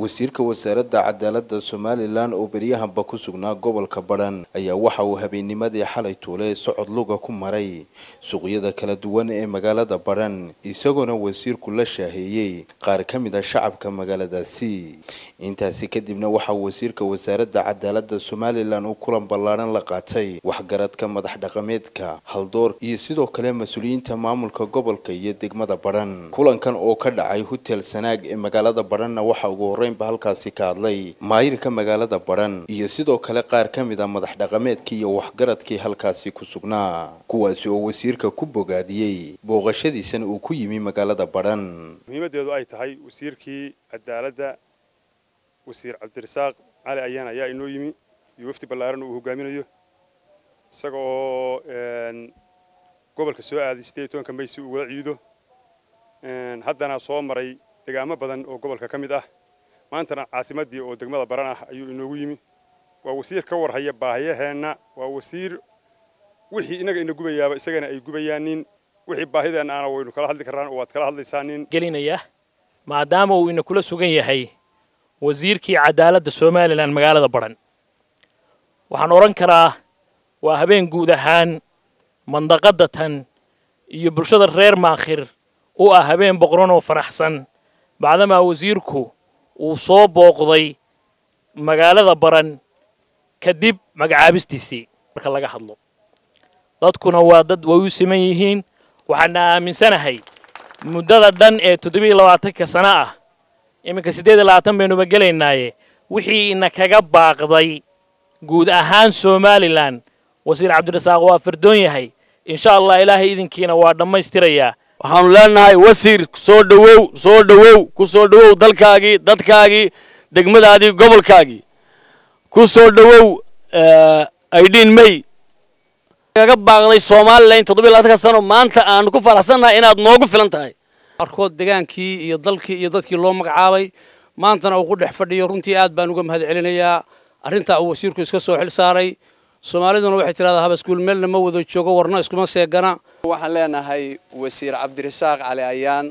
wasiirka wasaaradda cadaaladda somalilan oo beryahanba ku sugnaa gobolka badhan ayaa waxa uu habeennimadii xalay tuule socod luga ku maray suuqyada kala duwan ee magaalada badhan isagoona wasiirku la shaaheeyey qaar ka mid a shacabka magaaladaasi intaasi kadibna waxaa wasiirka wasaaradda cadaaladda somalilan uu kulan ballaadhan la qaatay waxgaradka madax dhaqameedka haldoor iyo sidoo kale mas-uuliyiinta maamulka gobolka iyo degmada badhan kulankan oo ka dhacay hotel sanaag ee magaalada badhanna waxa ugu horreynba halkaasi ka hadlay maayirka magaalada badhan iyo sidoo kale qaar ka mid a madax dhaqameedkii iyo waxgaradkii halkaasi ku sugnaa kuwaasi oo wasiirka ku bogaadiyey booqashadiisana uu ku yimi magaalada badhan muhiimaddeedu ay tahay wasiirkii cadaaladda wasiir cabdirasaaq cali ayaan ayaa inoo yimi iyo wafdi ballaaran uu hogaaminayo isaga oo gobolka soo aaday siddeed iyo tobanka may si ugula ciido haddana soo maray degaamo badan oo gobolka ka mid ah maantana caasimaddii oo degmada baran ah ayuu inoogu yimi waa wasiir ka warhaya baahiyaheenna waa wasiir wixii innaga ina gubayaaba isagana ay gubayaanin wixii baahideenna aana waynu kala hadli karraan oo waad kala hadlaysaanin gelinaya maadaama uu ina kula sugan yahay wasiirkii cadaaladda somalilan magaalada badhan waxaan odhan karaa waa habeen guud ahaan mandaqadda tan iyo bulshada reer maakhir u ah habeen boqran oo faraxsan bacdamaa wasiirku uu soo booqday magaalada baran kadib magacaabistiisii marka laga hadlo dadkuna waa dad way u siman yihiin waxaana aaminsanahay muddada dhan ee toddobiiyo labaatanka sano ah iminka siddeed iyo labaatan baynuba gelaynaaye wixii ina kaga baaqday guud ahaan somalilan wasiir cabdirasaaq waa fardoon yahay insha allah ilaahay idinkiina waa dhammaystirayaa waxaanu leenahay wasiir soo dhowow soo dhowow ku soo dhowow dalkaagii dadkaagii degmadaadii gobolkaagii ku soo dhowow aydhiin may kaga baaqday somalilan toddobiy labatanka sano maanta aanu ku faraxsannahay inaad noogu filan tahay qaarkood degaankii iyo dalkii iyo dadkii loo magacaabay maantana uu ku dhex fadhiyo runtii aad baan uga mahad celinayaa arrintaa uu wasiirku iska soo xil saaray soomaaliduna waxay tidhahdaa habaskuul meelna ma wada joogo warna iskuma seegana waxaan leenahay wasiir cabdirasaaq cali ayaan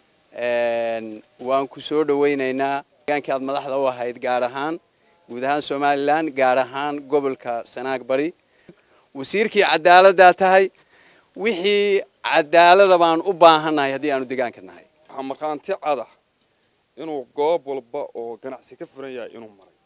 waan ku soo dhowaynaynaa degaankii aad madaxda u ahayd gaar ahaan guud ahaan somalilan gaar ahaan gobolka sanaag bari wasiirkii cadaaladdaa tahay wixii cadaalada baan u baahannahay haddii aanu degaanka nahay waxaa markhaanti cada inuu goob walba oo ganacsi ka furan yahay inuu maray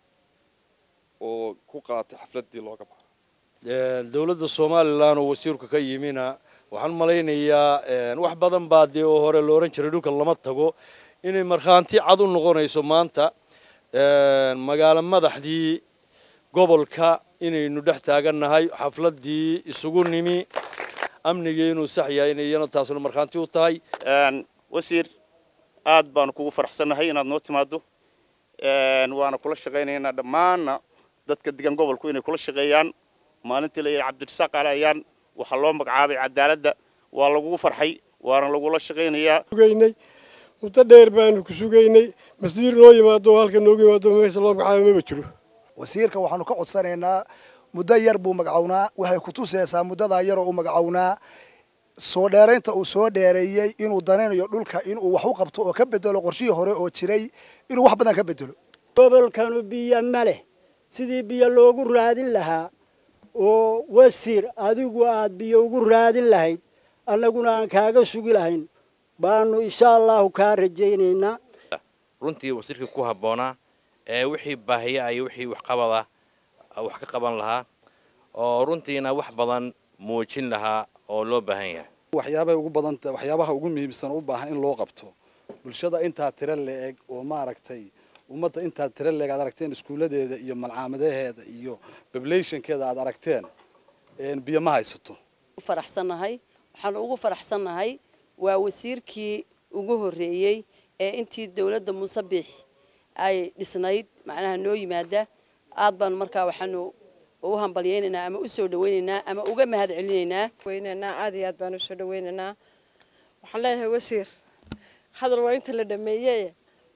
oo ku qaatay xafladdii looga baxo dowladda somalilan oo wasiirku ka yimina waxaan malaynayaa wax badan baa dee oo hore la odhan jiray dhulka lama tago inay markhaanti cad u noqonayso maanta magaalo madaxdii gobolka inaynu dhex taagannahay xafladdii isugu nimi amnigii inuu sax yahay inay iyana taasuna markhaanti u tahay wasiir aad baanu kugu faraxsannahay inaad noo timaaddo waana kula shaqaynaynaa dhammaanna dadka degan gobolku inay kula shaqeeyaan maalintii la yidhi cabdirasaaq cali ayaan waxaa loo magacaabay cadaaladda waa lagugu farxay waana lagula shaqaynayaa sugaynay muddo dheer baanu ku sugaynay masiir noo yimaado oo halka noogu yimaado meesha loo magacaabay maba jiro wasiirka waxaanu ka codsanaynaa muddo yar buu magacownaa waxay ku tusaysaa muddadaa yaroo uu magacownaa soo dheeraynta uu soo dheereeyey inuu danaynayo dhulka inuu wax u qabto oo ka bedelo qorshihii hore oo jiray inuu wax badan ka bedelo gobolkanu biyo ma leh sidii biyo loogu raadin lahaa oo wasiir adigu aad biyo ugu raadin lahayd annaguna aan kaaga sugi lahayn baanu insha allahu kaa rajaynaynaa runtii wasiirkii ku habboonaa ee wixii baahiya iyo wixii waxqabada wax ka qaban lahaa oo runtiina wax badan muujin lahaa oo loo baahan yahay waxyaabahay ugu badanta waxyaabaha ugu muhiimsan u baahan in loo qabto bulshada intaa tiro la-eg oo maaragtay ummadda intaa tiro la-eg aad aragteen iskuulladeeda iyo malcaamadaheeda iyo populationkeeda aad aragteen biyo ma haysato faraxsannahay waxaan ugu faraxsannahay waa wasiirkii ugu horreeyey ee intii dawladda muuse biix ay dhisnayd macnaha noo yimaada aad baanu markaa waxaanu u hambalyaynaynaa ama u soo dhawaynaynaa ama uga mahad celinaynaa weynaynaa aad iyo aad baan usoo dhawaynaynaa waxaan leeyahay wasiir hadal waa inta la dhameeyey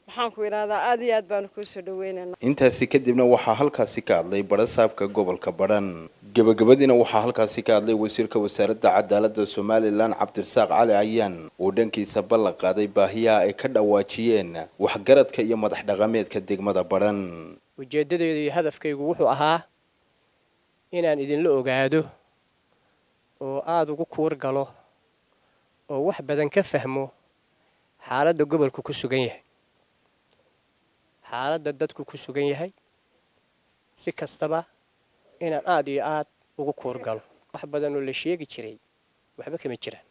maxaan ku idhahdaa aad iyo aad baanu kuu soo dhaweynaynaa intaasi kadibna waxaa halkaasi ka hadlay barasaabka gobolka badhan gebagabadiina waxaa halkaasi ka hadlay wasiirka wasaaradda cadaaladda somalilan cabdirasaaq cali cayaan oo dhankiisa ballan qaaday baahiyaha ay ka dhawaajiyeen waxgaradka iyo madax dhaqameedka degmada badhan ujeeddadeydu iyo hadafkaygu wuxuu ahaa inaan idinla ogaado oo aada ugu kuur galo oo wax badan ka fahmo xaaladda gobolku ku sugan yahay xaaladda dadku ku sugan yahay si kastaba inaan aada iyo aad ugu kuur galo wax badan oo la sheegi jiray waxba kama jiraan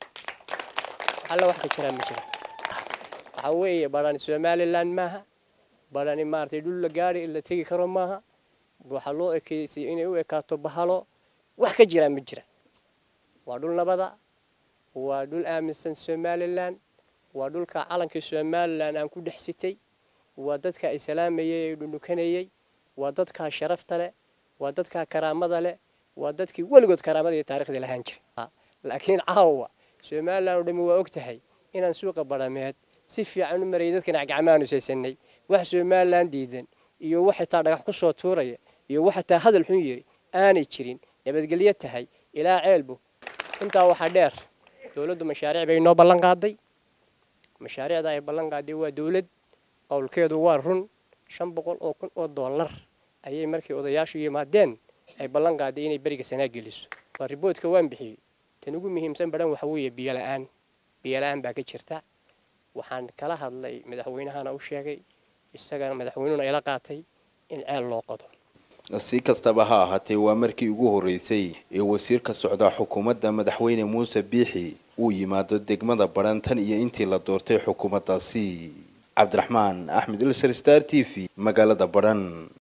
alla wax ka jiraan ma jiraan waxaa weeye badhani somalilan maaha badhani maaragtay dhul la gaari la tegi karo maaha waxaa loo ekeysay inay u ekaato bahalo wax ka jiraan ma jiraan waa dhul nabada waa dhul aaminsan somalilan waa dhulka calankii somalilan aan ku dhex sitay waa dadka ay salaamayay ee dhunukanayay waa dadkaa sharafta leh waa dadkaa karaamada leh waa dadkii weligood karaamada iyo taarikhda lahaan jiray laakiin caawa somalilan oo dhammi waa og tahay inaan suuqa badhameed si fiican u marayay dadkan gacmaanu saysanay wax somalilan diidan iyo wax xitaa dhagax ku soo tuuraya iyo wax xitaa hadal xun yiri aanay jirin nabadgelyo tahay ilaa ceelbu intaa waxaa dheer dowladdu mashaariic bay noo ballan qaaday mashaariicda ay ballan qaaday waa dowlad qowlkeedu waa run shan boqol oo kun oo dollar ayay markii odayaashu yimaadeen ay ballan qaaday inay beriga sanaa geliso waa riboodka waan bixiyey tan ugu muhiimsan badhan waxa weeye biyo la-aan biyo la-aan baa ka jirta waxaan kala hadlay madaxweynahana u sheegay isagana madaxweynuhuna ila qaatay in ceel loo qodo si kastaba ha ahaatee waa markii ugu horreysay ee wasiirka socdaa xukuumadda madaxweyne muuse biixi uu yimaado degmada badhan tan iyo intii la doortay xukuumaddaasi cabdiraxmaan axmed ilsar star t v magaalada badhan